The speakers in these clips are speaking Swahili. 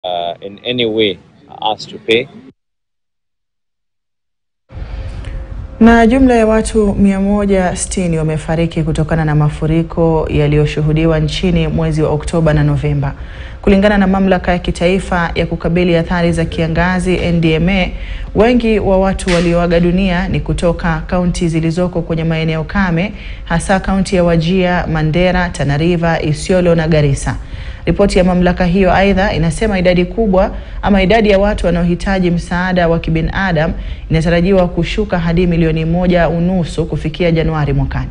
uh, in any way are asked to pay. Na jumla ya watu 160 wamefariki kutokana na mafuriko yaliyoshuhudiwa nchini mwezi wa Oktoba na Novemba. Kulingana na mamlaka ya kitaifa ya kukabili athari za kiangazi NDMA, wengi wa watu walioaga dunia ni kutoka kaunti zilizoko kwenye maeneo kame, hasa kaunti ya Wajir, Mandera, Tana River, Isiolo na Garissa. Ripoti ya mamlaka hiyo aidha inasema idadi kubwa ama idadi ya watu wanaohitaji msaada wa kibinadamu inatarajiwa kushuka hadi milioni moja unusu kufikia Januari mwakani.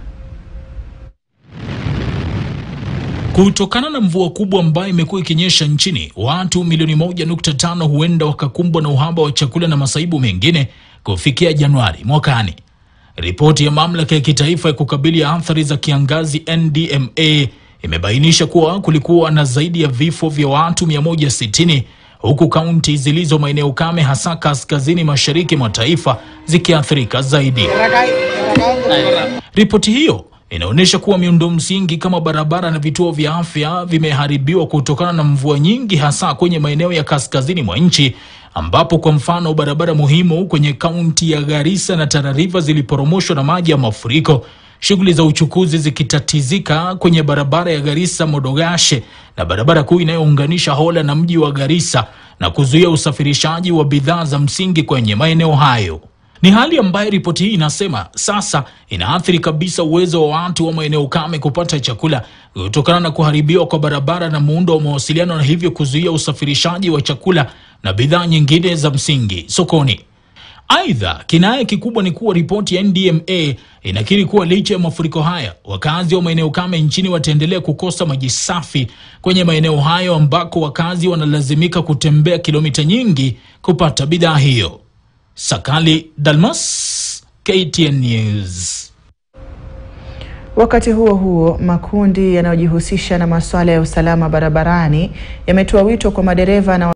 Kutokana na mvua kubwa ambayo imekuwa ikinyesha nchini, watu milioni moja nukta tano huenda wakakumbwa na uhaba wa chakula na masaibu mengine kufikia Januari mwakani. Ripoti ya mamlaka ya kitaifa ya kukabili athari za kiangazi NDMA imebainisha kuwa kulikuwa na zaidi ya vifo vya watu 160 huku kaunti zilizo maeneo kame hasa kaskazini mashariki mwa taifa zikiathirika zaidi. Ripoti hiyo inaonyesha kuwa miundo msingi kama barabara na vituo vya afya vimeharibiwa kutokana na mvua nyingi hasa kwenye maeneo ya kaskazini mwa nchi ambapo kwa mfano barabara muhimu kwenye kaunti ya Garissa na Tana River ziliporomoshwa na maji ya mafuriko, shughuli za uchukuzi zikitatizika kwenye barabara ya Garissa Modogashe na barabara kuu inayounganisha Hola na mji wa Garissa na kuzuia usafirishaji wa bidhaa za msingi kwenye maeneo hayo. Ni hali ambayo ripoti hii inasema sasa inaathiri kabisa uwezo wa watu wa maeneo kame kupata chakula kutokana na kuharibiwa kwa barabara na muundo wa mawasiliano, na hivyo kuzuia usafirishaji wa chakula na bidhaa nyingine za msingi sokoni. Aidha, kinaya kikubwa ni kuwa ripoti ya NDMA inakiri kuwa licha ya mafuriko haya, wakazi wa maeneo kame nchini wataendelea kukosa maji safi kwenye maeneo hayo ambako wakazi wanalazimika kutembea kilomita nyingi kupata bidhaa hiyo. Sakali Dalmas, KTN News. Wakati huo huo, makundi yanayojihusisha na masuala ya usalama barabarani yametoa wito kwa madereva na